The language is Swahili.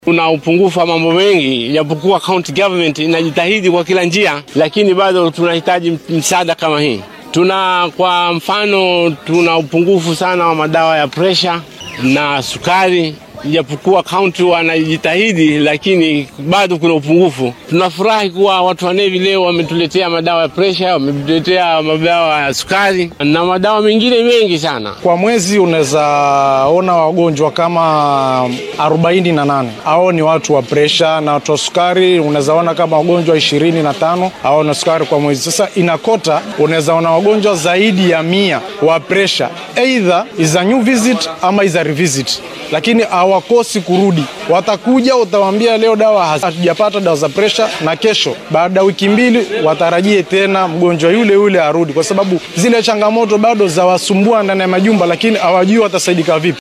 Kuna upungufu wa mambo mengi, japokuwa county government inajitahidi kwa kila njia, lakini bado tunahitaji msaada kama hii. Tuna kwa mfano, tuna upungufu sana wa madawa ya presha na sukari, japokuwa kaunti wanajitahidi, lakini bado kuna upungufu. Tunafurahi kuwa watu wa Nevi leo wametuletea madawa ya presha, wametuletea madawa ya sukari na madawa mengine mengi sana. Kwa mwezi unaweza ona wagonjwa kama arobaini na nane hao ni watu wa presha, na watu wa sukari unaweza ona kama wagonjwa ishirini na tano hao na sukari kwa mwezi. Sasa inakota unaweza ona wagonjwa zaidi ya mia wa presha, either is a new visit ama is a revisit, lakini hawakosi kurudi. Watakuja, utawaambia leo dawa hatujapata dawa za presha, na kesho baada ya wiki mbili watarajie tena mgonjwa yule yule arudi, kwa sababu zile changamoto bado zawasumbua ndani ya majumba, lakini hawajui watasaidika vipi.